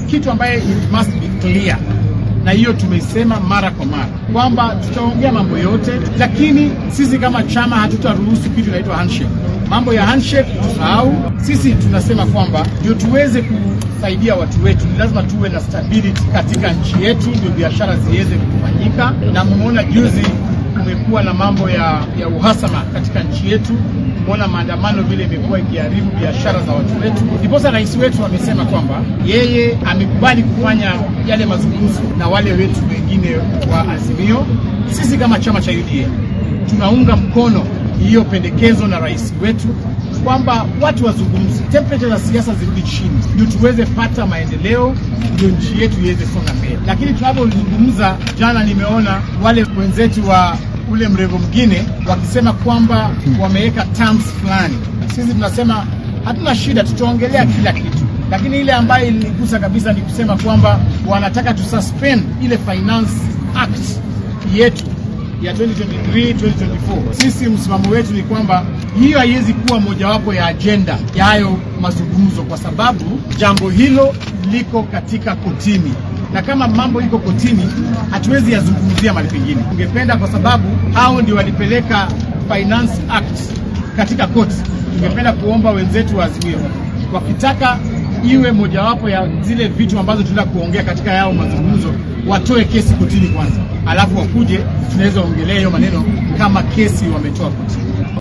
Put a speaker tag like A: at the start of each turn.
A: kitu ambaye it must be clear na hiyo tumeisema mara kwa mara kwamba tutaongea mambo yote, lakini sisi kama chama hatutaruhusu kitu inaitwa handshake. Mambo ya handshake tusahau. Sisi tunasema kwamba ndio tuweze kusaidia watu wetu, ni lazima tuwe na stability katika nchi yetu, ndio biashara ziweze kufanyika. Na mmeona juzi kumekuwa na mambo ya, ya uhasama katika nchi yetu. Umeona maandamano vile imekuwa ikiharibu biashara za watu wetu. Ndiposa rais wetu amesema kwamba yeye amekubali kufanya yale mazungumzo na wale wetu wengine wa Azimio. Sisi kama chama cha UDA tunaunga mkono hiyo pendekezo na rais wetu kwamba watu wazungumze, temperature za siasa zirudi chini, ndio tuweze pata maendeleo, ndio nchi yetu iweze songa mbele. Lakini tunapozungumza, jana nimeona wale wenzetu wa ule mrengo mwingine wakisema kwamba wameweka terms fulani. Sisi tunasema hatuna shida, tutaongelea kila kitu, lakini ile ambayo ilinigusa kabisa ni kusema kwamba wanataka tususpend ile finance act yetu ya 2023 2024. Sisi msimamo wetu ni kwamba hiyo haiwezi kuwa mojawapo ya ajenda ya hayo mazungumzo, kwa sababu jambo hilo liko katika kotini, na kama mambo iko kotini, hatuwezi yazungumzia mahali pengine. Tungependa kwa sababu hao ndio walipeleka Finance Act katika koti, tungependa kuomba wenzetu wa Azimio wakitaka iwe mojawapo ya zile vitu ambazo tunataka kuongea katika yao mazungumzo, watoe kesi kotini kwanza, alafu wakuje tunaweza ongelea hiyo maneno kama kesi wametoa kotini.